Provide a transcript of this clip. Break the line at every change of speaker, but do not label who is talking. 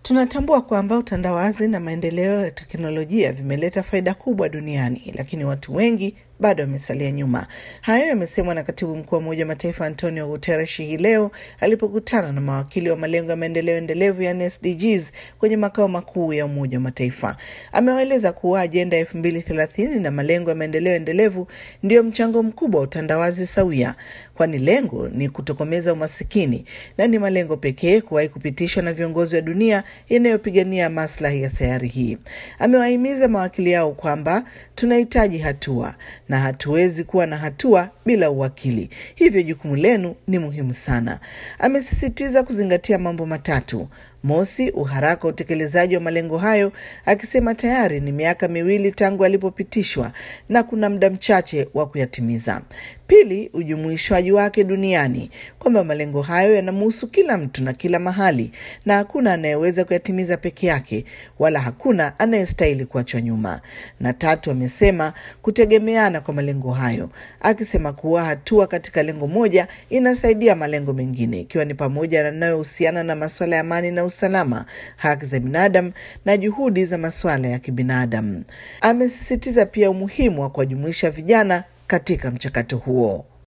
Tunatambua kwamba utandawazi na maendeleo ya teknolojia vimeleta faida kubwa duniani, lakini watu wengi bado wamesalia nyuma. Hayo yamesemwa na katibu mkuu wa Umoja wa Mataifa Antonio Guterres hii leo alipokutana na mawakili wa malengo ya maendeleo endelevu yani SDGs kwenye makao makuu ya Umoja wa Mataifa. Amewaeleza kuwa ajenda ya elfu mbili thelathini na malengo ya maendeleo endelevu ndiyo mchango mkubwa wa utandawazi sawia, kwani lengo ni kutokomeza umasikini na ni malengo pekee kuwahi kupitishwa na viongozi wa dunia yanayopigania maslahi ya sayari hii. Amewahimiza mawakili yao kwamba tunahitaji hatua na hatuwezi kuwa na hatua bila uwakili, hivyo jukumu lenu ni muhimu sana. Amesisitiza kuzingatia mambo matatu. Mosi, uharaka wa utekelezaji wa malengo hayo, akisema tayari ni miaka miwili tangu alipopitishwa na kuna muda mchache wa kuyatimiza. Pili, ujumuishwaji wake duniani, kwamba malengo hayo yanamhusu kila mtu na kila mahali, na hakuna anayeweza kuyatimiza peke yake, wala hakuna anayestahili kuachwa nyuma. Na tatu, amesema kutegemeana kwa malengo hayo, akisema kuwa hatua katika lengo moja inasaidia malengo mengine, ikiwa ni pamoja na yanayohusiana na masuala ya amani na usalama, haki za binadamu na juhudi za masuala ya kibinadamu. Amesisitiza pia umuhimu wa kuwajumuisha vijana katika mchakato huo.